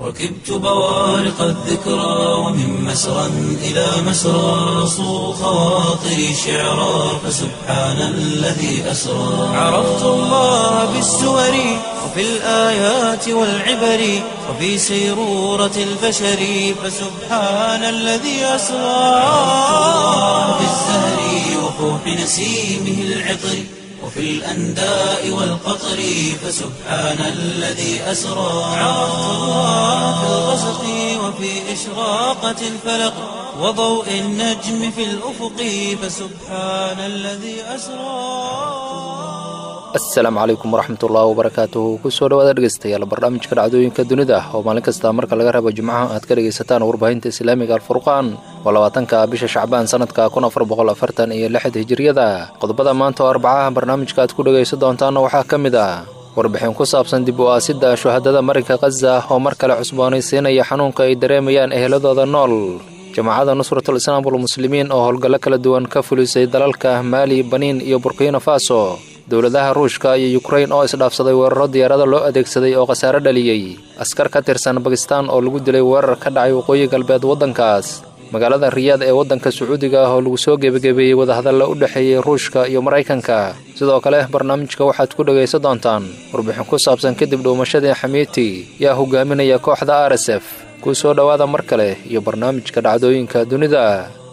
ركبت بوارق الذكرى ومن مسرى إلى مسرى صو خواطري شعرا فسبحان الذي أسرى عرفت الله بالسور وفي الآيات والعبر وفي سيرورة البشر فسبحان الذي أسرى في الزهر وفوح نسيمه العطر وفي الأنداء والقطر فسبحان الذي أسرى عرفت الله في الغسق وفي إشراقة الفلق وضوء النجم في الأفق فسبحان الذي أسرى asalaamu calaykum waraxmatullaahi wabarakaatuhu kusoo dhawaada dhegeystayaal barnaamijka dhacdooyinka dunida oo maalin kasta marka laga rabo jimcaha aad ka dhegaysataan warbaahinta islaamiga alfurqaan waa labaatanka bisha shacbaan sanadka kun afar boqol afartan iyo lixd hijiriyada qodobada maanta oo arbacaha barnaamijka aad ku dhegaysan doontaana waxaa ka mid ah warbixin ku saabsan dib u aasidda shuhadada marinka khaza oo mar kale cusboonaysiinaya xanuunka ay dareemayaan eheladooda nool jamaacada nusratul islaam walmuslimiin oo howlgallo kala duwan ka fulisay dalalka maali baniin iyo burkina faso dowladaha ruushka iyo yukrain oo isdhaafsaday weeraro diyaarado loo adeegsaday oo khasaare dhaliyey askar ka tirsan bakistaan oo lagu dilay weerar ka dhacay waqooyi galbeed waddankaas magaalada riyaad ee waddanka sacuudiga ah oo lagu soo gebagebeeyey wadahadalla u dhexeeyey ruushka iyo maraykanka sidoo kale barnaamijka waxaad ku dhegaysan doontaan warbixin ku saabsan kadib dhuumashadii xamiiti yaa hogaaminaya kooxda r s f kuu soo dhowaada mar kale iyo barnaamijka dhacdooyinka dunida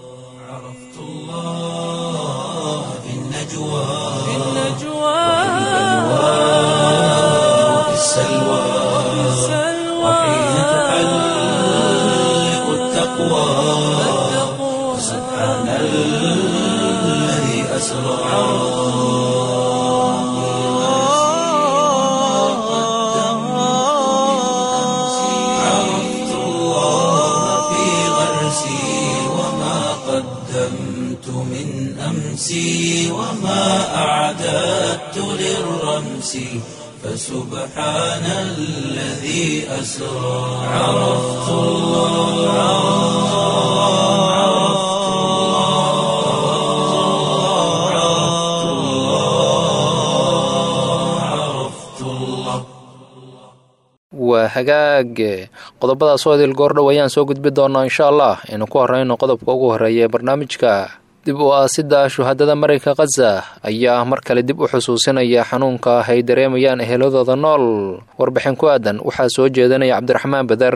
وفي السلوى وحين تحلق التقوى سبحان الذي أسرى عرفت الله في غرسي وما قدمت من أمسي وما أعددت للرمس فسبحان الذي أسرى عرفت الله عرفت الله عرفت الله عرفت الله waa hagaag qodobadaas oo idil goordhow ayaan soo gudbi doonaa insha allah aynu ku horeyno qodobka ugu horreeya ee barnaamijka dib u aasidda shuhadada marinka khaza ayaa mar kale dib u xusuusinaya xanuunka ay dareemayaan eheladooda nool warbixin ku aadan waxaa soo jeedanaya cabdiraxmaan beder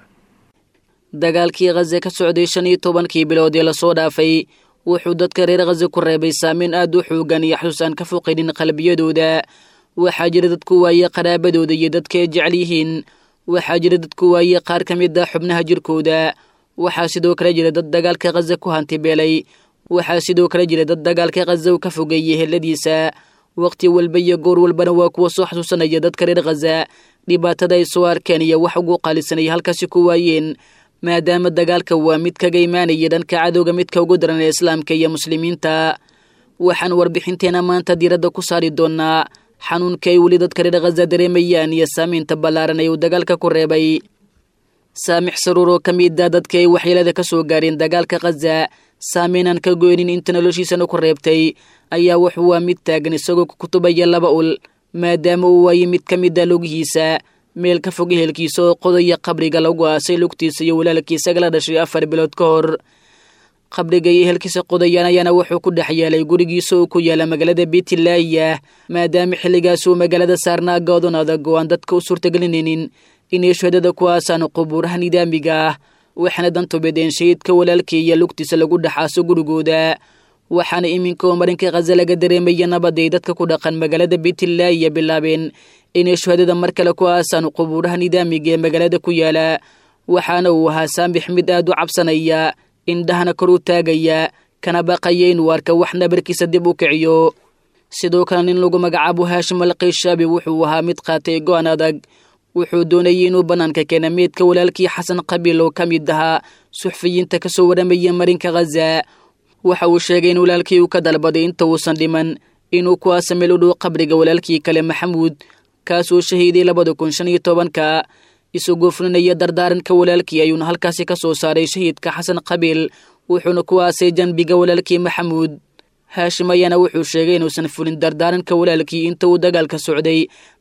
dagaalkii khaza ka socday shan iyo tobankii bilood ee lasoo dhaafay wuxuu dadka reer khaza ku reebay saameyn aad u xoogan iyo xasuus aan ka foqaynin qalbiyadooda waxaa jira dadku waaye qaraabadooda iyo dadka ay jecel yihiin waxaa jira dadku waaye qaar ka mid ah xubnaha jirkooda waxaa sidoo kale jira dad dagaalka khaza ku hantibeelay waxaa sidoo kale jira dad dagaalka khaza u ka fogeeyey heladiisa wakhti walba iyo goor walbana waa kuwa soo xasuusanaya dadka reer khaza dhibaatada ay soo arkeen iyo wax ugu qaalisanaya halkaasi ku waayeen maadaama dagaalka waa mid kaga imaanaya dhanka cadowga midka ugu daran ee islaamka iyo muslimiinta waxaan warbixinteena maanta diiradda ku saari doonaa xanuunka ay weli dadka reer khaza dareemayaan iyo saamaynta ballaaran ee uu dagaalka ku reebay saamix saruur oo ka mid a dadka ay waxyeelada ka soo gaareen dagaalka khaza saameynaan ka goynin inta noloshiisana ku reebtay ayaa wuxuu waa mid taagan isagoo ku kutubaya laba ul maadaama uu waayey mid ka mid a lugihiisa meel ka fog ehelkiisa oo qodaya qabriga lagu aasay lugtiisa iyo walaalkiisa gala dhashay afar bilood ka hor qabriga iyo ehelkiisa qodayaan ayaana wuxuu ku dhex yeelay gurigiisa oo ku yaala magaalada beitlaaya maadaama xilligaas uu magaalada saarnaa goodon adag oo aan dadka u suurtagelinaynin inay shuhadada ku aasaan qubuuraha nidaamiga ah waxaana dantubedeen shahidka walaalkii iyo lugtiisa lagu dhexaaso gurigooda waxaana iminka oo marinka khaza laga dareemaya nabaday dadka ku dhaqan magaalada beitlaaya bilaabeen inay shuhadada mar kale ku aasaan qubuuraha nidaamiga ee magaalada ku yaala waxaana uu ahaa saambix mid aad u cabsanaya indhahana kor u taagaya kana baqaya inuu arka wax nabarkiisa dib u kiciyo sidoo kale nin lagu magacaabo haashim alqayshabi wuxuu ahaa mid qaatay go-an adag wuxuu doonayay inuu bannaanka keena meydka walaalkii xasan qabiil oo ka mid ahaa suxfiyiinta ka soo waramaya marinka khaza waxa uu sheegay in walaalkii uu ka dalbaday inta uusan dhiman inuu ku aasa meel u dhow qabriga walaalkii kale maxamuud kaasuu shahiiday labada kun shan iyo tobanka isagoo fulinaya dardaaranka walaalkii ayuuna halkaasi ka soo saaray shahiidka xasan qabiil wuxuuna ku aasay janbiga walaalkii maxamuud haashim ayaana wuxuu sheegay inuusan fulin dardaaranka walaalkii inta uu dagaalka socday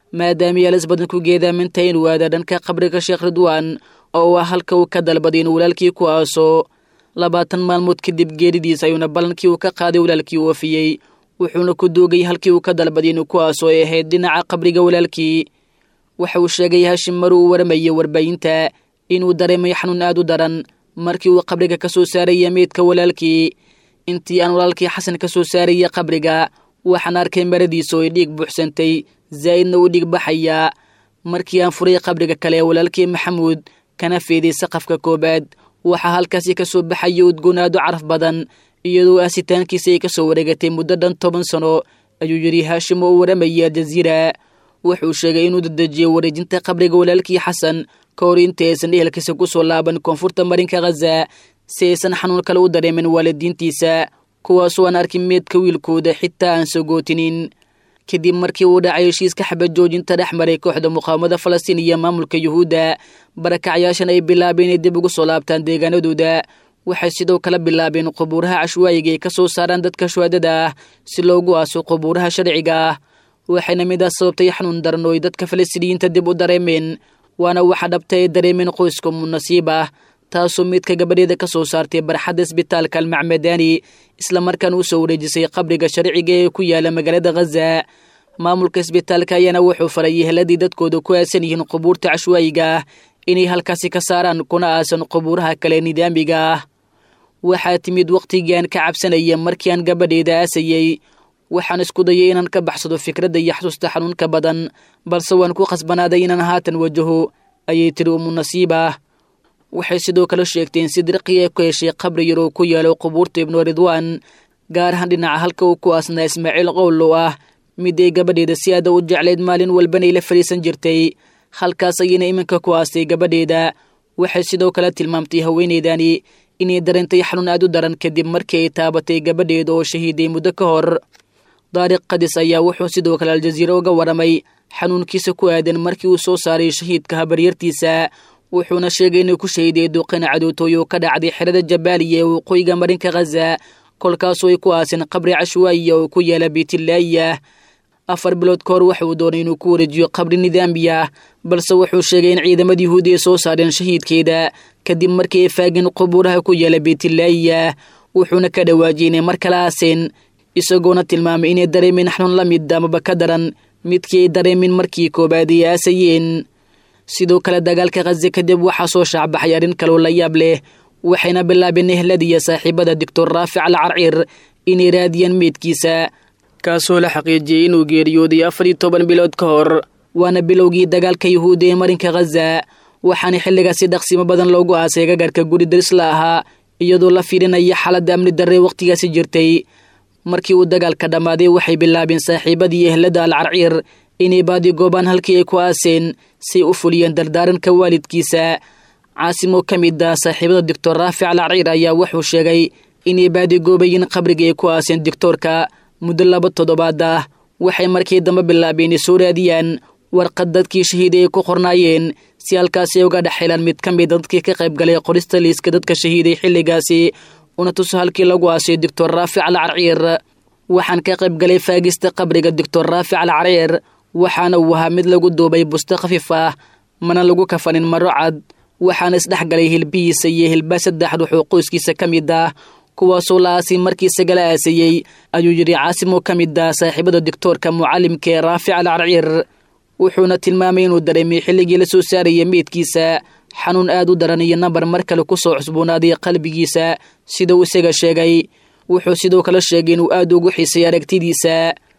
maadaama yaalas badan ku geedaaminta inuu aada dhanka qabriga sheekh ridwaan oo ah halka uu ka dalbaday inuu walaalkii ku aaso labaatan maalmood kadib geeridiis ayuuna ballankii uu ka qaaday walaalkii u wafiyey wuxuuna ku doogay halkii uu ka dalbaday inuu ku aaso ay ahayd dhinaca qabriga walaalkii waxa uu sheegay hashim mar uu waramayay warbaahinta inuu dareemay xanuun aad u daran markii uu qabriga ka soo saaraya meydka walaalkii intii aan walaalkii xasan ka soo saaraya qabriga waxaan arkay maradiisa oo ay dhiig buuxsantay zaa'idna u dhiig baxayaa markii aan furay qabriga kale walaalkii maxamuud kana feeday saqafka koobaad waxaa halkaasi ka soo baxaya udgoon aad u caraf badan iyadoo aasitaankiisa ay ka soo wareegatay muddo dhan toban sano ayuu yidhi haashim oo u waramaya aljaziira wuxuu sheegay inuu dadejiyey wareejinta qabriga walaalkii xasan ka hor inta aysan ehelkiisa ku soo laaban koonfurta marinka khaza si aysan xanuun kale u dareemin waalidiintiisa kuwaasoo aan arkin meedka wiilkooda xitaa aan sogootinin kadib markii uu dhacay heshiiska xabad joojinta dhex maray kooxda muqaawamada falastiin iyo maamulka yuhuudda barakacyaashan ay bilaabeen inay dib ugu soo laabtaan deegaanadooda waxay sidoo kale bilaabeen qubuuraha cashwaayiga ay ka soo saaraan dadka shuhaadada ah si loogu aaso qubuuraha sharciga ah waxayna midaas sababtay xanuun daran oo ay dadka falastiiniyiinta dib u dareemeen waana waxa dhabta ay dareemeen qoyska munasiib ah taasoo midka gabadheeda ka soo saartay barxadda isbitaalka almacmadani islamarkaana u soo wareejisay qabriga sharciga ee ku yaala magaalada khaza maamulka isbitaalka ayaana wuxuu faray yeheladii dadkooda ku aasan yihiin qubuurta cashwaayiga ah inay halkaasi ka saaraan kuna aasan qubuuraha kale nidaamiga ah waxaa timid wakhtigii aan ka cabsanaya markii aan gabadheeda aasayey waxaan isku dayay inaan ka baxsado fikradda iyo xasuusta xanuunka badan balse waan ku khasbanaaday inaan haatan wajaho ayay tiri umunasiibah waxay sidoo kale sheegteen si dirqi ee ku heshay qabri yar oo ku yaalo qubuurta ibnu ridwaan gaar ahaan dhinaca halka uu ku aasnaa ismaaciil qowl oo ah mid ay gabadheeda si aada u jeclayd maalin walbanay la fadhiisan jirtay halkaas ayayna iminka ku aastay gabadheeda waxay sidoo kale tilmaamtay haweeneydani inay dareentay xanuun aad u daran kadib markii ay taabatay gabadheeda oo shahiiday muddo ka hor daariq kadis ayaa wuxuu sidoo kale aljaziira uga waramay xanuunkiisa ku aadan markii uu soo saaray shahiidka habaryartiisa wuxuuna sheegay inuu ku shahiday duqina cadootooy oo ka dhacday xerada jabaaliya ee waqooyiga marinka khaza kolkaasoo ay ku aaseen qabri cashwaayiya oo ku yaala beytillaahiya afar bilood ka hor waxa uu doonay inuu ku wareejiyo qabri nidaamiya balse wuxuu sheegay in ciidamada yuhuudi ay soo saareen shahiidkeeda kadib markii ay faageen qubuuraha ku yaala beytillaahiya wuxuuna ka dhawaajiyey inay mar kala aaseen isagoona tilmaamay inay dareemeen xanuun la mid amaba ka daran midkii ay dareemeen markii koobaad ay aasayeen sidoo kale dagaalka khaze kadib waxaa soo shaacbaxay arrin kaloo la yaab leh waxayna bilaabeen ehladiiyo saaxiibada doctor raafic al carciir inay raadiyaan meydkiisa kaasoo la xaqiijiyey inuu geeriyooday afar iyo toban bilood ka hor waana bilowgii dagaalka yuhuudda ee marinka khaza waxaana xilligaasi dhaqsimo badan loogu aasay gagarhka guri darisla ahaa iyadoo la fiirinaya xaaladda amni darre wakhtigaasi jirtay markii uu dagaalka dhammaaday waxay bilaabeen saaxiibadii ehlada al carciir inay baadigoobaan halkii ay ku aaseen say u fuliyeen dardaaranka waalidkiisa caasimoo ka mid ah saaxiibada doctor raafic al carciir ayaa wuxuu sheegay inay baadigoobayiin qabriga ay ku aaseen doctoorka muddo laba toddobaad ah waxay markii dambe bilaabeen ay soo raadiyaan warqad dadkii shahiiday ay ku qornaayeen si halkaasi uga dhex helaan mid ka mida dadkii ka qayb galay qorista liiska dadka shahiiday xilligaasi una tuso halkii lagu aasay doctor raafic al carciir waxaan ka qayb galay faagista qabriga doctor raafic al carciir waxaana uu ahaa mid lagu duubay busto khafiif ah mana lagu kafanin maro cad waxaana isdhexgalay hilbihiisa iyo hilbaa saddex ruux oo qoyskiisa ka mid ah kuwaasoo la aasay markii isagala aasayey ayuu yidhi caasimoo ka mid ah saaxiibada doctoorka mucallimka ee raafic al carciir wuxuuna tilmaamay inuu dareemay xilligii la soo saaraya meydkiisa xanuun aad u daran iyo nambar mar kale ku soo cusboonaaday qalbigiisa sida uu isaga sheegay wuxuu sidoo kale sheegay inuu aad ugu xiisay aragtidiisa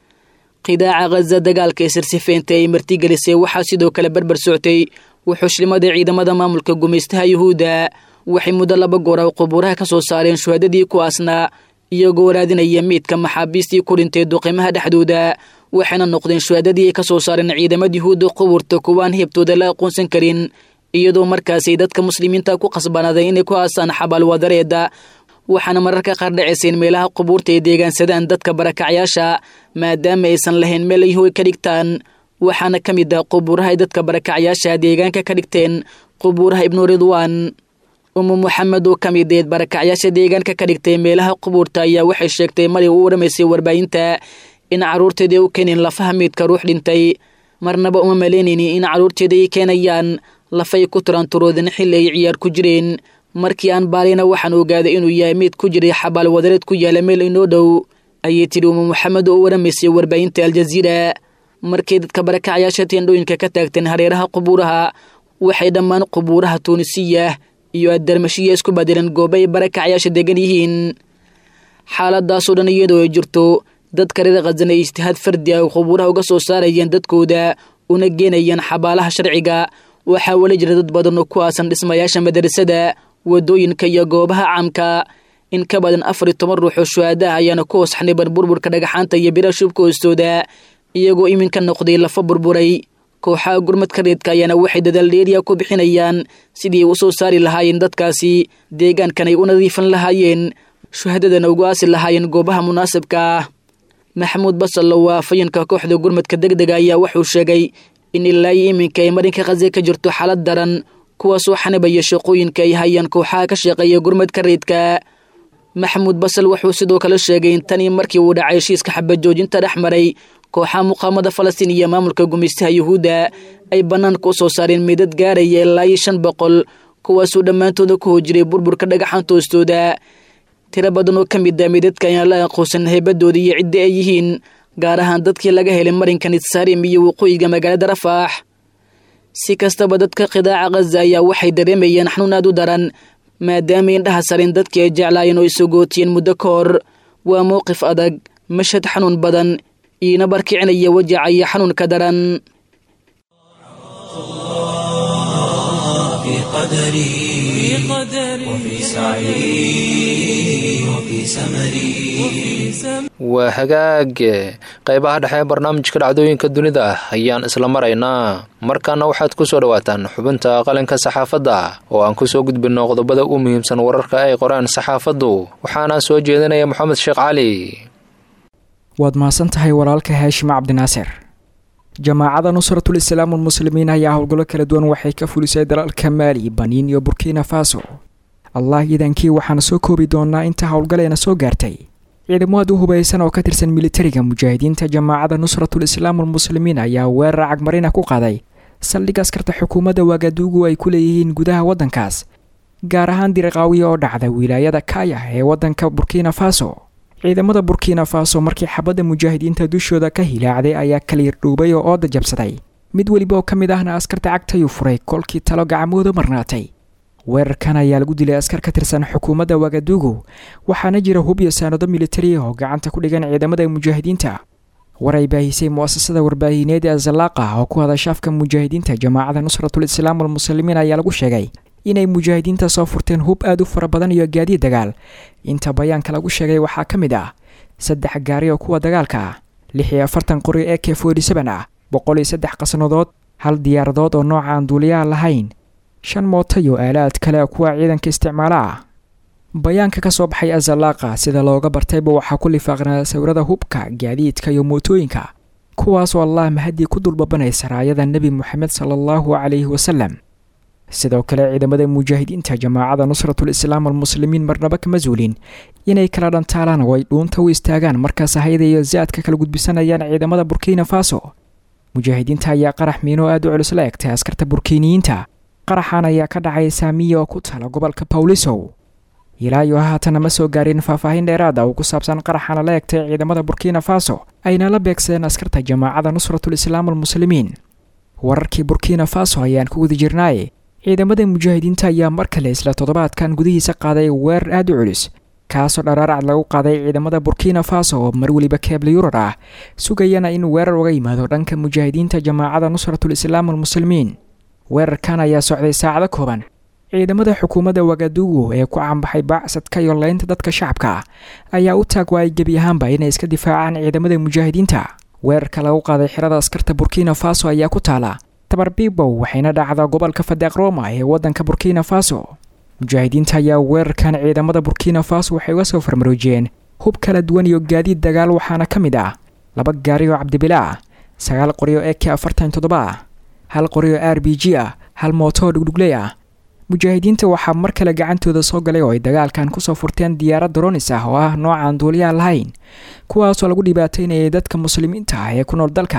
qidaaca khaza dagaalka ee sirsifeynta ay martigelisay waxaa sidoo kale berber soctay wuxuushlimada ciidamada maamulka gumaystaha yuhuudda waxay muddo laba goora qubuuraha ka soo saareen shuhadadii ku aasnaa iyagoo raadinaya meydka maxaabiistii ku dhintay duqimaha dhexdooda waxayna noqdeen shuhadadii ay ka soo saareen ciidamada yuhuudda qubuurta kuwaan heebtooda la aqoonsan karin iyadoo markaasay dadka muslimiinta ku qasbanaaday inay ku aasaan xabaal wadareeda waxaana mararka qaar dhacayseen meelaha qubuurta ay deegaansadaan dadka barakacyaasha maadaama aysan lahayn meel ay hoy ka dhigtaan waxaana ka mid ah qubuuraha ay dadka barakacyaasha deegaanka ka dhigteen qubuuraha ibnu ridwaan umu moxamed oo ka mid eed barakacyaasha deegaanka ka dhigtay meelaha qubuurta ayaa waxay sheegtay maray u waramaysay warbaahinta in carruurteedii u keeneen lafaha meydka ruux dhintay marnaba uma malaynaynin in carruurteeda ay keenayaan lafay ku turanturoodin xilli ay ciyaar ku jireen markii aan baalina waxaan ogaaday inuu yahay mid ku jiray xabaal wadareed ku yaala meel inoo dhow ayay tidhi uma maxamed oo waramaysay warbaahinta aljaziira markay dadka barakacyaasha teendhooyinka ka taagteen hareeraha qubuuraha waxay dhammaan qubuuraha tuunisiya iyo addarmashiya isku badeleen goobo ay barakacyaasha degan yihiin xaaladaasoo dhan iyadoo ay jirto dadka reer khazan ay ijtihaad fardi ah qubuuraha uga soo saarayeen dadkooda una geenayeen xabaalaha sharciga waxaa weli jira dad badan oo ku aasan dhismayaasha madarasada wadooyinka iyo goobaha caamka in ka badan afar iyo toban ruux oo shuhaadaha ayaana ku hoos xaniban burburka dhagaxaanta iyo bira shubka hoostooda iyagoo iminka noqday lafa burburay kooxaha gurmadka reedka ayaana waxay dadaal dheeriya ku bixinayaan sidii ay u soo saari lahaayeen dadkaasi deegaankan ay u nadiifin lahaayeen shuhadadana ugu aasi lahaayeen goobaha munaasibka ah maxamuud basallo waa afayinka kooxda gurmadka degdega ayaa wuxuu sheegay in ilaa iyo iminka ay marinka khaze ka jirto xaalad daran kuwaasoo xanibaya shaqooyinka ay hayaan kooxaha ka shaqeeya gurmadka reedka maxamuud basal wuxuu sidoo kale sheegay in tanii markii uu dhacay heshiiska xabajoojinta dhex maray kooxaha muqaamada falastiin iyo maamulka gumaystaha yuhuudda ay bannaanka u soo saareen meydad gaaraya ilaa iyo shan boqol kuwaasuu dhammaantooda ku hojiray burburka dhagaxaanta hoostooda tiro badan oo ka mid a meydadka ayaan la aqoonsan heybadooda iyo cidda ay yihiin gaar ahaan dadkii laga helay marinka nitsaarim iyo waqooyiga magaalada rafaax si kastaba dadka qidaaca khaza ayaa waxay dareemayeen xanuun aad u daran maadaama indhaha sarin dadkii ay jeclaayeen oo isogootiyeen muddo ka hor waa mowqif adag mashad xanuun badan iina barkicinaya wajaca iyo xanuunka daran في قدري وفي سعي وفي سمري waa hagaage qaybaha dhexe ee barnaamijka dhacdooyinka dunida ayaan isla maraynaa markaana waxaad ku soo dhawaataan xubinta qalinka saxaafadda oo aan kusoo gudbinno qodobada u muhiimsan wararka ay qoraan saxaafaddu waxaana soo jeedinaya moxamed sheekh cali waad mahadsan tahay walaalka haashim cabdinaasir jamaacada nusratul islaam almuslimiin ayaa howlgallo kala duwan waxay ka fulisay dalalka maali baniin iyo burkina faso allah iidankii waxaana soo koobi doonaa inta howlgaleena soo gaartay ciidamo aad u hubaysan oo ka tirsan militariga mujaahidiinta jamaacada nusratul islaam almuslimiin ayaa weerar cagmarina ku qaaday saldhig askarta xukuumadda waagaduugu ay ku leeyihiin gudaha waddankaas gaar ahaan diriqaawiya oo dhacda wilaayada kaya ee waddanka burkina faso ciidamada burkina faso markii xabadda mujaahidiinta dushooda ka hilaacday ayaa kaliirdhuubay oo ooda jabsaday mid weliba oo ka mid ahna askarta cagtayuu furay kolkii talo gacmooda marnaatay weerarkan ayaa lagu dilay askar ka tirsan xukuumadda wagadugu waxaana jira hub iyo saanado militari oo gacanta ku dhigan ciidamada mujaahidiinta war ay baahisay mu'asasada warbaahineed ee zalaaqa oo ku hadasha afka mujaahidiinta jamaacada nusratul islaam almuslimiin ayaa lagu sheegay inay mujaahidiinta soo furteen hub aad u fara badan iyo gaadiid dagaal inta bayaanka lagu sheegay waxaa ka mid ah saddex gaari oo kuwa dagaalka ah lix iyo afartan qori ee k forty seven ah boqol iyo saddex qasnadood hal diyaaradood oo nooca aan duuliyaha lahayn shan mooto iyo aalaad kale kuwa ciidanka isticmaala ah bayaanka ka soo baxay azalaaqa sida looga bartayba waxaa ku lifaaqnaa sawirada hubka gaadiidka iyo mootooyinka kuwaasoo allah mahadii ku dulbabanaysa raayada nebi moxamed sala allahu calayhi wasalam sidoo kale ciidamada mujaahidiinta jamaacada nusratul islaam almuslimiin marnaba kama zuulin inay kala dhantaalaan oo ay dhuunta u istaagaan markaas hayada iyo zaadka kala gudbisanayaan ciidamada burkina faso mujaahidiinta ayaa qarax miino aad u culus la egtay askarta burkiiniyiinta qaraxan ayaa ka dhacay saamiya oo ku tala gobolka bawlisow ilaa iyo haatana ma soo gaarin faahfaahin dheeraada oo ku saabsan qaraxana la egtay ciidamada burkina faso ayna la beegsadeen askarta jamaacada nusratul islaam almuslimiin wararkii burkina faso ayaan ku guda jirnaaye ciidamada mujaahidiinta ayaa mar kale isla toddobaadkan gudihiisa qaaday weerar aad u culus kaasoo dharaaracad lagu qaaday ciidamada burkina faso oo mar weliba keebla yurar ah sugayana in weerar uga yimaado dhanka mujaahidiinta jamaacada nusratul islaam almuslimiin weerarkan ayaa socday saacado kooban ciidamada xukuumadda wagadugu ee ku caanbaxay baacsadka iyo leynta dadka shacabka ayaa u taag waayay gebi ahaanba inay iska difaacaan ciidamada mujaahidiinta weerarka lagu qaaday xirada askarta burkina faso ayaa ku taala tabarbibow waxayna dhacdaa gobolka fadeeq roma ee waddanka burkina faso mujaahidiinta ayaa weerarkan ciidamada burkina faso waxay uga soo farmaroojiyeen hub kala duwan iyo gaadiid dagaal waxaana ka mid ah laba gaari oo cabdibila ah sagaal qori oo ek afartan toddoba ah hal qori oo r b g ah hal mooto oo dhugdhugley ah mujaahidiinta waxaa mar kale gacantooda soo galay oo ay dagaalkan kusoo furteen diyaarad dronis ah oo ah noocaan duuliyaha lahayn kuwaasoo lagu dhibaataynayay dadka muslimiinta ah ee ku nool dalkaas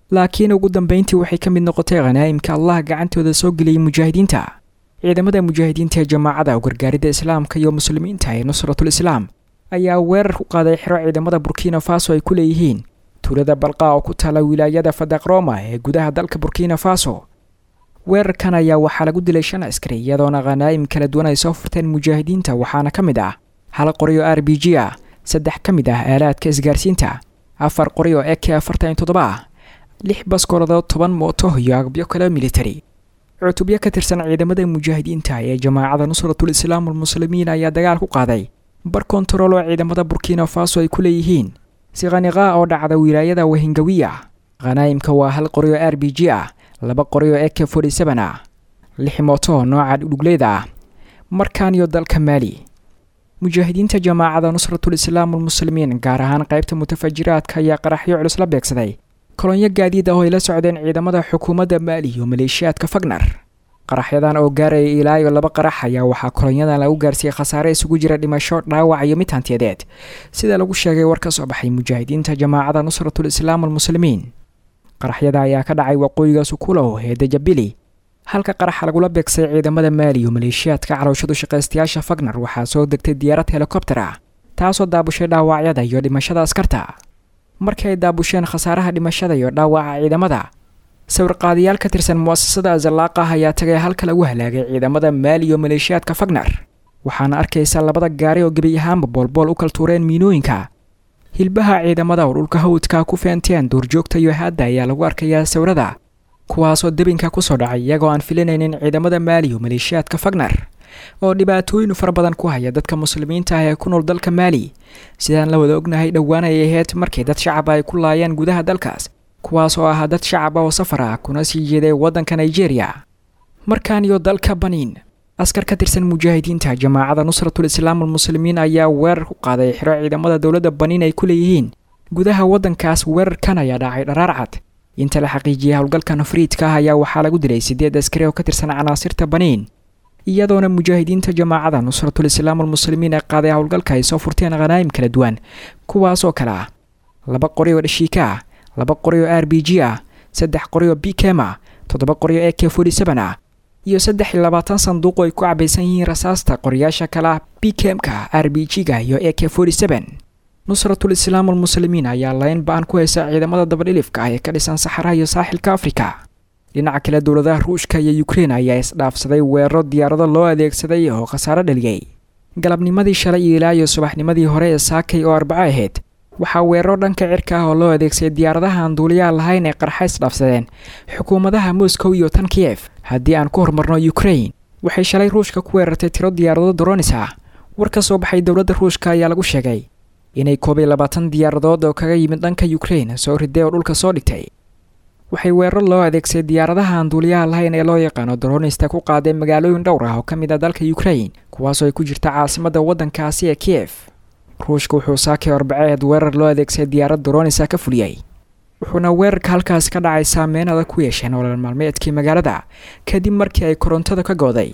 laakiin ugu dambeyntii waxay ka mid noqotay khanaa'imka allah gacantooda soo geliyay mujaahidiinta ciidamada mujaahidiinta ee jamaacada u gargaaridda islaamka iyo muslimiinta ee nusratul islaam ayaa weerar ku qaaday xero ciidamada burkina faso ay ku leeyihiin tuulada balqa oo ku taala wilaayada fadaqroma ee gudaha dalka burkina faso weerarkan ayaa waxaa lagu dilay shan askari iyadoona khanaa'im kala duwan ay soo furteen mujaahidiinta waxaana ka mid ah hal qori oo r b g ah saddex ka mid ah aalaadka isgaarsiinta afar qori oo eke afartan iyo toddoba ah lix baskooladood toban mooto iyo agabyo kale militari cutubyo ka tirsan ciidamada mujaahidiinta ee jamaacada nusratul islaam almuslimiin ayaa dagaal ku qaaday bar kontarool oo ciidamada burkina faso ay ku leeyihiin sikhaniqa oo dhacda wilaayada wahingawiya khanaa'imka waa hal qori oo r b g ah laba qori oo eke forty seven ah lix mooto nooca dhugleeda ah markaan iyo dalka maali mujaahidiinta jamaacada nusratul islaam almuslimiin gaar ahaan qaybta mutafajiraadka ayaa qaraxyo culus la beegsaday kolonyo gaadiid ah oo ay la socdeen ciidamada xukuumadda maali iyo maleeshiyaadka fagnar qaraxyadan oo gaaraya ilaa iyo laba qarax ayaa waxaa kolonyadan lagu gaarsiiyey khasaare isugu jira dhimasho dhaawac iyo mid hantiyadeed sida lagu sheegay war ka soo baxay mujaahidiinta jamaacada nusratul islaam almuslimiin qaraxyada ayaa ka dhacay waqooyiga sukulow ee dajabili halka qaraxa lagula beegsay ciidamada maali iyo maleeshiyaadka calowshadu shaqaystayaasha fagnar waxaa soo degtay diyaarad helikobter ah taasoo daabushay dhaawacyada iyo dhimashada askarta markii ay daabusheen khasaaraha dhimashada iyo dhaawaca ciidamada sawirqaadayaal ka tirsan mu'asasada azalaaqah ayaa tagay halka lagu halaagay ciidamada maali iyo maleeshiyaadka fagnar waxaana arkaysa labada gaari oo gebi ahaanba boolbool u kal tuureen miinooyinka hilbaha ciidamada oo dhulka hawdka ku feenteen duurjoogta iyo haadda ayaa lagu arkayaa sawirada kuwaasoo debinka kusoo dhacay iyagoo aan filinaynin ciidamada maali iyo maleeshiyaadka fagnar oo dhibaatooyin fara badan ku haya dadka muslimiinta ah ee ku nool dalka maali sidaan la wada ognahay dhowaan ay ahayd markii dad shacaba ay ku laayeen gudaha dalkaas kuwaas oo ahaa dad shacaba oo safar ah kuna sii jeeday waddanka nigeria markaan iyo dalka baniin askar ka tirsan mujaahidiinta jamaacada nusratul islaam almuslimiin ayaa weerar ku qaaday xiro ciidamada dowladda baniin ay ku leeyihiin gudaha waddankaas weerarkan ayaa dhacay dharaar cad inta la xaqiijiyay howlgalka nafriidka ah ayaa waxaa lagu dilay siddeed askari oo ka tirsan canaasirta baniin iyadoona mujaahidiinta jamaacada nusratul islaam almuslimiin ee qaaday howlgalka ay soo furteen khanaa'im kala duwan kuwaas oo kale ah laba qori oo dhashiika ah laba qori oo r b g ah saddex qori oo bkem ah toddoba qori oo eke forty seven ah iyo saddex iyo labaatan sanduuq oo ay ku cabaysan yihiin rasaasta qoriyaasha kale ah bkmka r b g-ga iyo eke forty seven nusratul islaam almuslimiin ayaa layn ba-an ku haysa ciidamada dabadhilifka ah ee ka dhisan saxaraha iyo saaxilka afrika dhinaca kale dowladaha ruushka iyo ukrein ayaa isdhaafsaday weeraro diyaarado loo adeegsaday oo khasaaro dhaliyey galabnimadii shalay iyo ilaa iyo subaxnimadii hore ee saakay oo arbaco ahayd waxaa weeraro dhanka cirka ah oo loo adeegsaday diyaaradaha aan duuliyaha lahayn ee qarxa isdhaafsadeen xukuumadaha moscow iyo tan kiyef haddii aan ku horumarno ukrain waxay shalay ruushka ku weerartay tiro diyaarado doronis ah war ka soo baxay dowladda ruushka ayaa lagu sheegay inay koob iyo labaatan diyaaradood oo kaga yimid dhanka ukrain soo riday oo dhulka soo dhigtay waxay weeraro loo adeegsaday diyaaradaha aan duuliyaha lahayn ee loo yaqaano doronista ku qaadeen magaalooyin dhowr ah oo ka mid ah dalka ukrain kuwaasoo ay ku jirta caasimadda waddankaasi ee kiyef ruushka wuxuu saakay arbaceed weerar loo adeegsaday diyaarad doronisa ka fuliyey wuxuuna weerarka halkaasi ka dhacay saameyn adag ku yeesheen nolol maalmeedkii magaalada kadib markii ay korontada ka gooday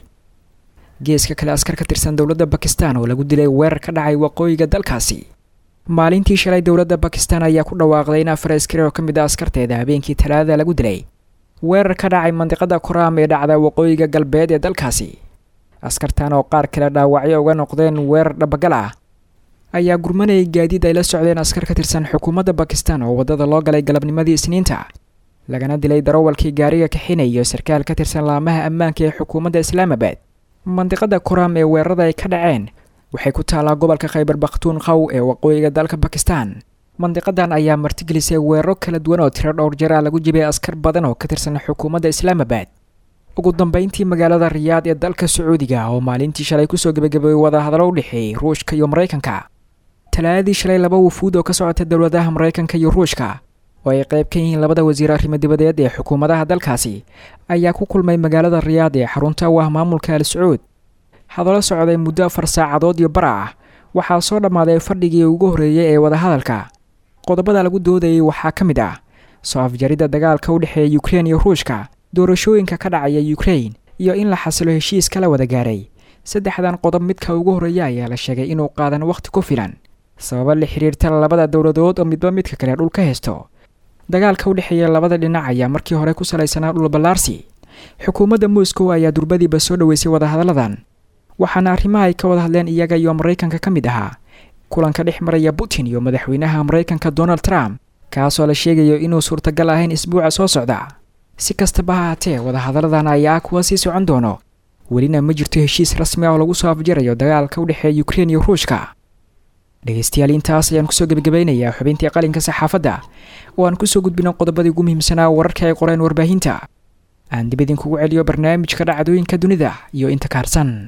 geeska kale askar ka tirsan dowladda bakistan oo lagu dilay weerar ka dhacay waqooyiga dalkaasi maalintii shalay dowladda bakistan ayaa ku dhawaaqday in afar askari oo ka mid a askarteeda habeenkii talaadada lagu dilay weerar ka dhacay mandiqada koraam ee dhacda waqooyiga galbeed ee dalkaasi askartan oo qaar kale dhaawacyo uga noqdeen weerar dhabagal ah ayaa gurmanayay gaadiid ay la socdeen askar ka tirsan xukuumadda bakistan oo waddada loo galay galabnimadii isniinta lagana dilay darawalkii gaariga kaxinay iyo sarkaal ka tirsan laamaha ammaanka ee xukuumadda islaamabad mandiqada koraam ee weerarada ay ka dhaceen waxay ku taallaa gobolka khaybar bakhtuun qaw ee waqooyiga dalka bakistan mandiqadan ayaa martigelisay weeraro kala duwan oo tiro dhowr jeer ah lagu jibay askar badan oo ka tirsan xukuumadda islaamabad ugu dambeyntii magaalada riyaad ee dalka sacuudiga oo maalintii shalay kusoo gebagabeeyey wadahadallo u dhexeeyey ruushka iyo maraykanka talaadadii shalay laba wufuud oo ka socota dowladaha maraykanka iyo ruushka oo ay qayb ka yihiin labada wasiir arrimo dibadeed ee xukuumadaha dalkaasi ayaa ku kulmay magaalada riyaad ee xarunta u ah maamulka al sacuud hadallo socday muddo afar saacadood iyo bara ah waxaa soo dhammaaday fadhigii ugu horreeyey ee wadahadalka qodobada lagu doodayay waxaa ka mid ah soo afjaridda dagaalka u dhexeeya ukrein iyo ruushka doorashooyinka ka dhacaya ukrein iyo in la xasilo heshiis kala wada gaaray saddexdan qodob midka ugu horreeya ayaa la sheegay inuu qaadan wakhti ku filan sababo la xiriirta labada dowladood oo midba midka kale dhul ka haysto dagaalka u dhexeeya labada dhinac ayaa markii hore ku salaysanaa dhulballaarsi xukuumadda moscow ayaa durbadiiba soo dhoweysay wadahadalladan waxaana arrimaha ay ka wada hadleen iyaga iyo maraykanka ka mid ahaa kulanka dhex maraya putin iyo madaxweynaha maraykanka donald trump kaasoo la sheegayo inuu suurtagal ahayn isbuuca soo socda si kastaba ha haatee wadahadalladan ayaa kuwa sii socon doono welina ma jirto heshiis rasmi ah oo lagu soo afjarayo dagaalka u dhexeeya ukrein iyo ruushka dhegeystayaal intaas ayaan kusoo gebagabeynayaa xubintii qalinka saxaafadda oo aan kusoo gudbino qodobadii ugu muhiimsanaa wararka ay qoreen warbaahinta aan dib idinkugu celiyo barnaamijka dhacdooyinka dunida iyo inta kaarsan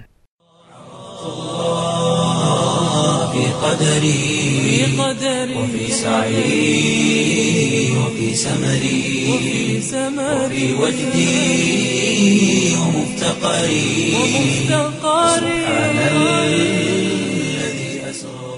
في قدري وفي سعي وفي سمري وفي وجدي ومفتقري سبحان الذي أسرى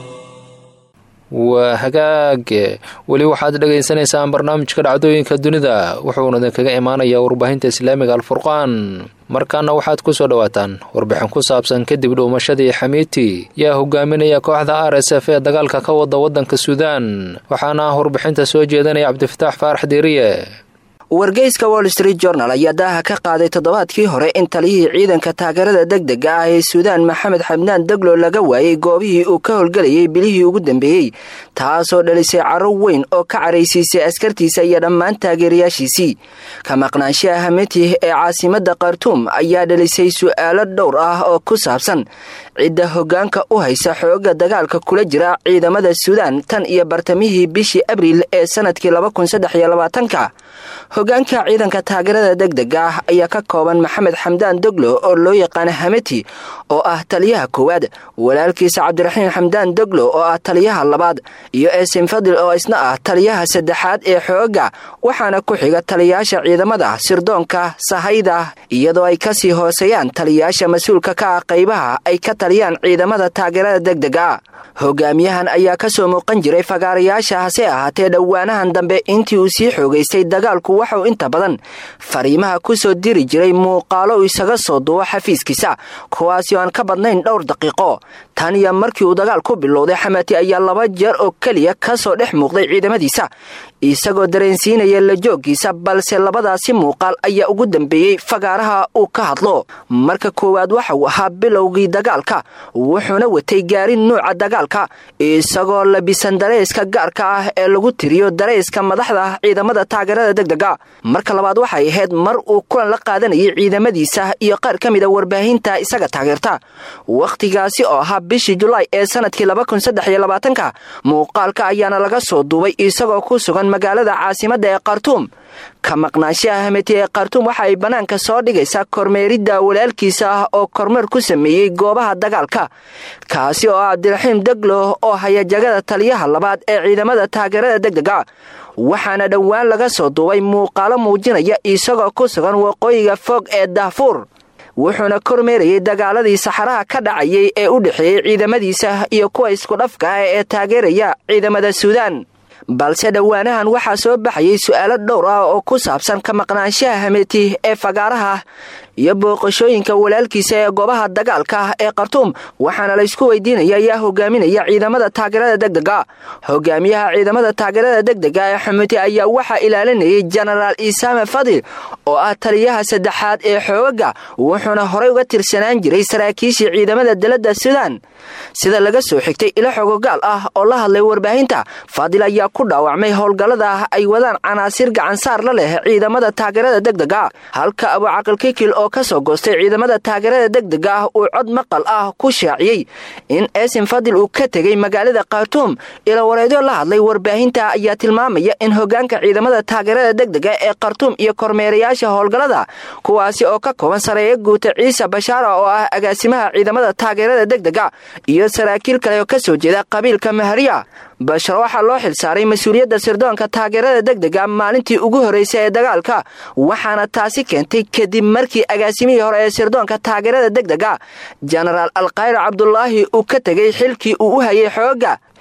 waa hagaag weli waxaad dhagaysanaysaan barnaamijka dhacdooyinka dunida wuxuuna idinkaga imaanayaa warbaahinta islaamiga alfurqaan markaana waxaad ku soo dhowaataan warbixin ku saabsan kadib dhuumashadii xamiiti yaa hogaaminaya kooxda r s f ee dagaalka ka wada waddanka suudaan waxaana warbixinta soo jeedanaya cabdifataax faarax diiriye wargeyska wall street journal ayaa daaha ka qaaday toddobaadkii hore in taliyihii ciidanka taageerada degdega ah ee suudaan maxamed xabnaan deglo laga waayey goobihii uu ka howlgelayay bilihii ugu dambeeyey taasoo dhalisay caro weyn oo ka caraysiisay askartiisa iyo dhammaan taageerayaashiisii ka maqnaanshaha hametih ee caasimadda khartuum ayaa dhalisay su'aalo dhowr ah oo ku saabsan cidda hoggaanka u haysa xooga dagaalka kula jira ciidamada suudaan tan iyo bartamihii bishii abriil ee sanadkii ka hoggaanka ciidanka taageerada degdega ah ayaa ka kooban maxamed xamdaan doglo oo loo yaqaana hameti oo ah taliyaha koowaad walaalkiisa cabdiraxiim xamdaan doglo oo ah taliyaha labaad iyo eesin fadil oo isna ah taliyaha saddexaad ee xooga waxaana ku xiga taliyayaasha ciidamada sirdoonka sahayda iyadoo ay kasii hooseeyaan taliyayaasha mas-uulka ka ah qaybaha ay ka taliyaan ciidamada taageerada degdega hogaamiyahan ayaa kasoo muuqan jiray fagaarayaasha hase ahaatee dhowaanahan dambe intii uu sii xoogaystay dagaalku waxauu inta badan fariimaha ku soo diri jiray muuqaalo isaga soo duwo xafiiskiisa kuwaasi oo aan ka badnayn dhowr daqiiqo tan iyo markii uu dagaal ku bilowday xamati ayaa laba jeer oo keliya kasoo dhex muuqday ciidamadiisa isagoo dareensiinaya la jooggiisa balse labadaasi muuqaal ayaa ugu dambeeyey fagaaraha uu ka hadlo marka koowaad waxa uu ahaa bilowgii dagaalka wuxuuna watay gaarin nuuca dagaalka isagoo labisan dareyska gaarka ah ee lagu tiriyo dareyska madaxda ciidamada taageerada degdega marka labaad waxay ahayd mar uu kulan la qaadanayay ciidamadiisa iyo qaar ka mida warbaahinta isaga taageerta wakhtigaasi oo ahaa bishii julaay ee sanadkii ka muuqaalka ayaana laga soo duubay isagoo ku sugan magaalada caasimadda ee khartuum ka maqnaanshaha hameti ee khartuum waxa ay bannaanka soo dhigaysaa kormeeridda walaalkiisa ah oo kormeer ku sameeyey goobaha dagaalka kaasi oo ah cabdiraxiim deglo oo haya jagada taliyaha labaad ee ciidamada taageerada degdega waxaana dhowaan laga soo duubay muuqaalo muujinaya isagoo ku sugan waqooyiga fog ee daafuur wuxuuna kormeerayay dagaaladii saxaraha ka dhacayay ee u dhexeeyey ciidamadiisa iyo kuwa iskudhafka ah ee taageeraya ciidamada suudaan balse dhowaanahan waxaa soo baxayay su'aalo dhowr ah oo ku saabsan ka maqnaanshaha hameti ee fagaaraha iyo booqashooyinka walaalkiisa ee goobaha dagaalka ee khartuum waxaana laysku weydiinaya yaa hogaaminaya ciidamada taageerada degdega hogaamiyaha ciidamada taageerada degdega ee xameti ayaa waxaa ilaalinayay jenaraal isaame fadil oo ah taliyaha saddexaad ee xooga wuxuuna horey uga tirsanaan jiray saraakiishii ciidamada dalada suudaan sida laga soo xigtay ilo xogogaal ah oo la hadlay warbaahinta fadil ayaa ku dhaawacmay howlgallada ay wadaan canaasiir gacansaar la leh ciidamada taageerada degdega halka abucaqilkikil oo kasoo goostay ciidamada taageerada degdega ah uu cod maqal ah ku shaaciyey in eesin fadil uu ka tegay magaalada khartuum ilawareedyo la hadlay warbaahinta ayaa tilmaamaya in hogaanka ciidamada taageerada degdega ee khartuum iyo kormeerayaasha howlgallada kuwaasi oo ka kooban sareeyo guuta ciise bashaara oo ah agaasimaha ciidamada taageerada degdega iyo saraakiil kale oo kasoo jeeda qabiilka mahariya bashar waxaa loo xilsaaray mas-uuliyadda sirdoonka taageerada degdega maalintii ugu horreysay ee dagaalka waxaana taasi keentay kadib markii agaasimihii hore ee sirdoonka taageerada degdega jenaraal alkhayr cabdulaahi uu ka tegay xilkii uu u hayay xoogga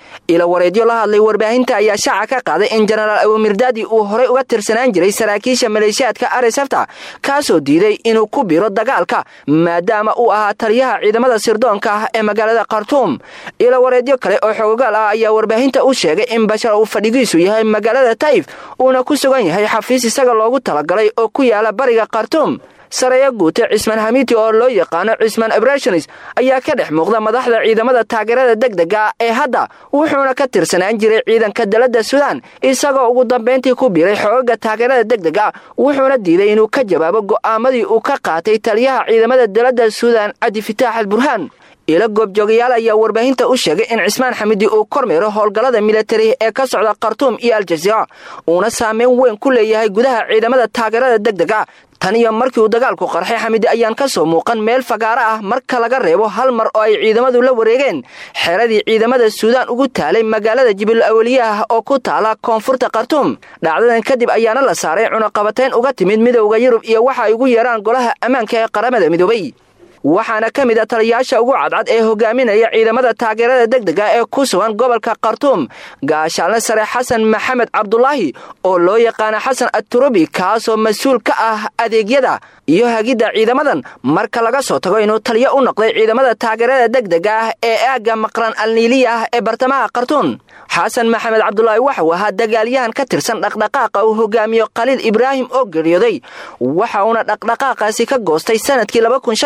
ila wareedyo la hadlay warbaahinta ayaa shaaca ka qaaday in jenaraal abumirdaadi uu horey uga tirsanaan jiray saraakiisha maleeshiyaadka arisafta kaasoo diiday inuu ku biro dagaalka maadaama uu ahaa taliyaha ciidamada sirdoonka ah ee magaalada khartuum ila wareedyo kale oo xoogaal ah ayaa warbaahinta u sheegay in bashar uu fadhigiisu yahay magaalada tayf uuna ku sugan yahay xafiis isaga loogu talagalay oo ku yaala bariga khartuum sareeya guute cismaan hamiti oo loo yaqaano cismaan abrashonis ayaa ka dhex muuqda madaxda ciidamada taageerada degdega ee hadda wuxuuna ka tirsanaan jiray ciidanka dalada suudaan isagoo ugu dambayntii ku biiray xoogaga taageerada degdega wuxuuna diiday inuu ka jawaabo go'aamadii uu ka qaatay taliyaha ciidamada dalada suudaan cabdifitaax al burhaan ilo goobjoogayaal ayaa warbaahinta u sheegay in cismaan xamidi uu kormeero howlgallada militari ee ka socda khartuum iyo aljaziira uuna saameyn weyn ku leeyahay gudaha ciidamada taageerada degdega tan iyo markii uu dagaalku qarxay xamidi ayaan ka soo muuqan meel fagaaro ah marka laga reebo hal mar oo ay ciidamadu la wareegeen xeradii ciidamada suudaan ugu taalay magaalada jibil awaliyaah oo ku taala koonfurta khartuum dhacdadan kadib ayaana la saaray cunaqabatayn uga timid midowda yurub iyo waxa ay ugu yeeraan golaha ammaanka ee qaramada midoobay waxaana ka mid a taliyayaasha ugu cadcad ee hogaaminaya ciidamada taageerada degdega ee ku sugan gobolka khartuum gaashaalne sare xasan maxamed cabdulaahi oo loo yaqaana xasan aturubi kaasoo mas-uul ka ah adeegyada iyo hagidda ciidamadan marka laga soo tago inuu taliyo u noqday ciidamada taageerada degdega ah ee aagga maqran alniiliya ah ee bartamaha khartuum xasan maxamed cabdulaahi waxauu ahaa dagaalyahan ka tirsan dhaqdhaqaaqa uu hogaamiyo khaliil ibraahim oo geeriyooday waxa uuna dhaqdhaqaaqaasi ka goostay sanadkii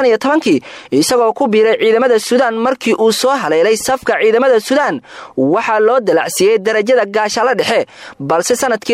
isagoo ku biiray ciidamada suudaan markii uu soo haleelay safka ciidamada suudaan waxaa loo dalacsiiyey darajada gaashaalo dhexe balse sanadkii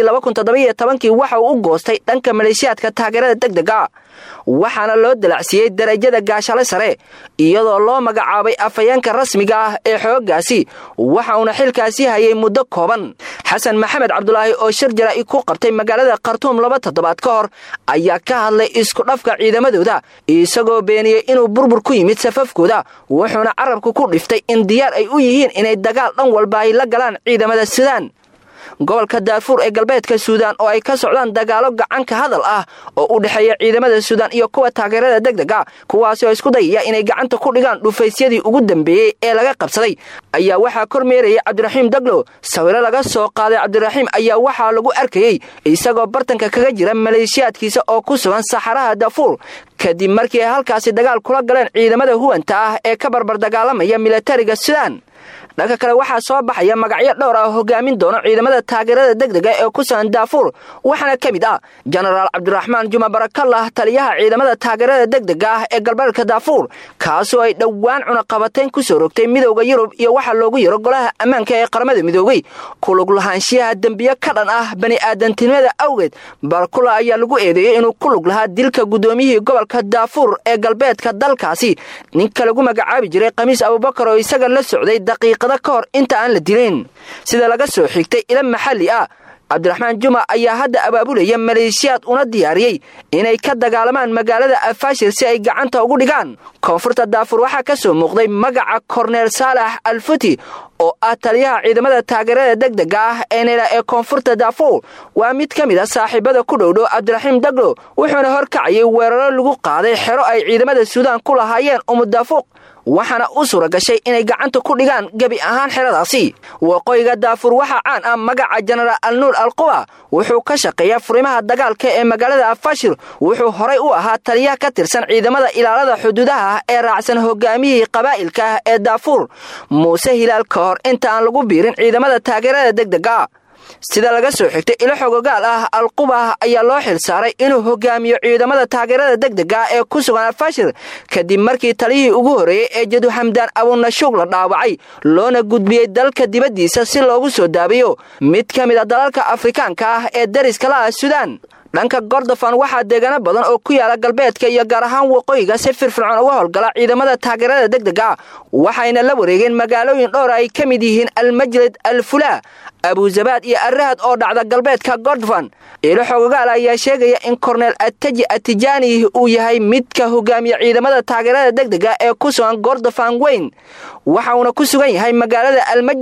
waxa uu u goostay dhanka maleeshiyaadka taageerada degdega waxaana loo dalacsiiyey darajada gaashale sare iyadoo loo magacaabay afhayeenka rasmiga ah ee xoogaasi waxa uuna xilkaasi hayay muddo kooban xasan maxamed cabdulaahi oo shir jara'i ku qabtay magaalada khartuum laba toddobaad ka hor ayaa ka hadlay isku dhafka ciidamadooda isagoo beeniyey inuu burbur ku yimid safafkooda wuxuuna carabku ku dhiftay in diyaar ay u yihiin inay dagaal dhan walba ay la galaan ciidamada suudaan gobolka daarfuur ee galbeedka suudaan oo ay ka socdaan dagaalo gacanka hadal ah oo u dhexeeya ciidamada suudaan iyo kuwa taageerada degdega kuwaasi oo isku dayaya inay gacanta ku dhigaan dhufaysyadii ugu dambeeyey ee laga qabsaday ayaa waxaa kormeerayay cabdiraxiim daglo sawiro laga soo qaaday cabdiraxiim ayaa waxaa lagu arkayey isagoo bartanka kaga jira maleeshiyaadkiisa oo ku sugan saxaraha daafuur kadib markii ay halkaasi dagaal kula galeen ciidamada huwanta ah ee ka barbar dagaalamaya milatariga suudaan dhanka kale waxaa soo baxaya magacyo dhowr ah oo hogaamin doono ciidamada taageerada degdega ee ku sugan daafuur waxaana ka mid ah jenaraal cabdiraxmaan juma barakallah taliyaha ciidamada taageerada degdega ah ee galbeedka daafuur kaasoo ay dhowaan cunaqabatayn ku soo rogtay midowda yurub iyo waxaa loogu yaro golaha ammaanka ee qaramada midoobey kulug lahaanshiyaha dembiyo ka dhan ah bani'aadantinimada awgeed barakula ayaa lagu eedeeyey inuu ku lug lahaa dilka guddoomiyihii gobolka daafuur ee galbeedka dalkaasi ninka lagu magacaabi jiray khamiis abubakar oo isaga la socday daqiiqada ka hor inta aan la dilin sida laga soo xigtay ila maxalli ah cabdiraxmaan juma ayaa hadda abaabulaya maleeshiyaad una diyaariyey inay ka dagaalamaan magaalada afaashir si ay gacanta ugu dhigaan koonfurta daafur waxaa ka soo muuqday magaca korneel saalax alfuti oo ah taliyaha ciidamada taageerada degdega ah ee nela ee koonfurta daafuur waa mid ka mid a saaxiibada ku dhowdhow cabdiraxiim daglo wuxuuna horkacayay weeraro lagu qaaday xero ay ciidamada suudaan ku lahaayeen umudaafuuq waxaana u suura gashay inay gacanta ku dhigaan gebi ahaan xeradaasi waqooyiga daafuur waxaa caan ah magaca jenaraal alnuur alquba wuxuu ka shaqeeyaa furimaha dagaalka ee magaalada afashir wuxuu horay u ahaa taliyaha ka tirsan ciidamada ilaalada xuduudaha ah ee raacsan hogaamiyihii qabaa'ilka ah ee daafuur muuse hilaal ka hor inta aan lagu biirin ciidamada taageerada degdega sida laga soo xigtay ilo xogogaal ah alqubah ayaa loo xil saaray inuu hogaamiyo ciidamada taageerada degdega ee ku sugan alfashir kadib markii taliyihii ugu horreeyey ee jadu xamdaan abunashuug la dhaawacay loona gudbiyey dalka dibaddiisa si loogu soo daabiyo mid ka mid a dalalka afrikaanka ah ee dariska la ah suudaan dhanka gordofan waxaa deegaano badan oo ku yaala galbeedka iyo gaar ahaan waqooyiga si firfircoon uga howlgala ciidamada taageerada degdega waxayna la wareegeen magaalooyin dhowr ay ka mid yihiin almajlid alfulaa abuzabaad iyo arahad oo dhacda galbeedka gordofan ilo xogogaal ayaa sheegaya in korneel ataji atijaani uu yahay midka hogaamiya ciidamada taageerada degdega ee ku sugan gordofan weyn waxa uuna ku sugan yahay magaalada almajlad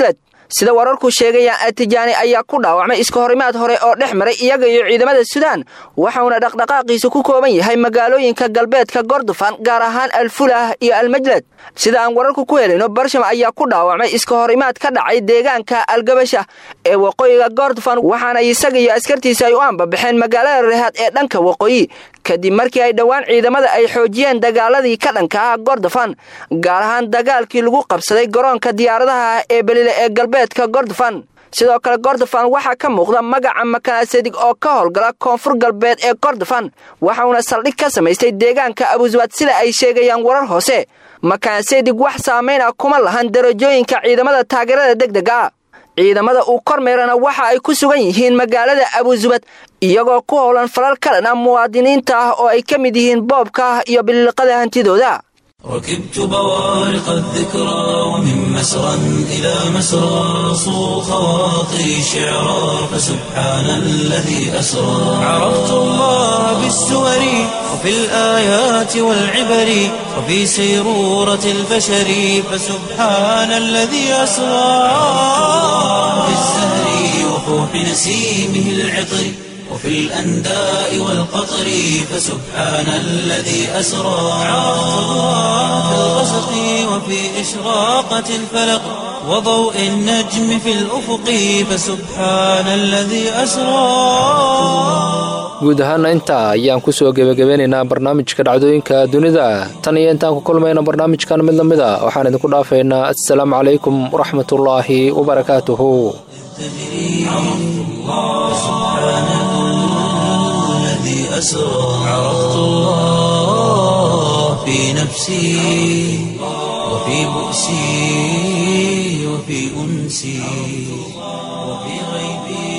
sida wararku sheegayaan atijaani ayaa ku dhaawacmay iska horimaad hore oo dhex maray iyaga iyo ciidamada suudaan waxauna dhaqdhaqaaqiisu ku kooban yahay magaalooyinka galbeedka gordofan gaar ahaan alfulah iyo almajlad sida aan wararku ku helayno barsham ayaa ku dhaawacmay iska horimaad ka dhacay deegaanka algabasha ee waqooyiga gordofan waxaana isaga iyo askartiisa ay u ambabaxeen magaalada rehaad ee dhanka waqooyi kadib markii ay dhowaan ciidamada ay xoojiyeen dagaaladii ka dhanka ah gordofan gaar ahaan dagaalkii lagu qabsaday garoonka diyaaradaha ee belile ee galbeedka gordofan sidoo kale gordofan waxaa ka muuqda magaca makanasadig oo ka howlgala koonfur galbeed ee gordofan waxauna saldhig ka samaystay deegaanka abuswad sida ay sheegayaan warar hoose makanasadig wax saamayn ah kuma lahan darajooyinka ciidamada taageerada degdega ah ciidamada uu kormeerana waxa ay ku sugan yihiin magaalada abusubad iyagoo ku howlan falal ka dhan ah muwaadiniinta ah oo ay ka mid yihiin boobka iyo biliqada hantidooda ركبت بوارق الذكرى ومن مسرى إلى مسرى صو خواطري شعرا فسبحان الذي أسرى عرفت الله بالسور وفي الآيات والعبر وفي سيرورة البشر فسبحان الذي أسرى في الزهر وفوح نسيمه العطر وفي الأنداء والقطر فسبحان الذي أسرى عرفت الله في الغسق وفي إشراقة الفلق وضوء النجم في الأفق فسبحان الذي أسرى guud ahaana intaa ayaan kusoo gebagabeynaynaa barnaamijka dhacdooyinka dunida tan iyo intaan ku kulmayna barnaamijkan mid lamid a waxaan idinku dhaafaynaa assalaamu calaykum waraxmatullaahi wabarakaatuhu أسرى عرفت الله في نفسي وفي بؤسي وفي أنسي وفي غيبي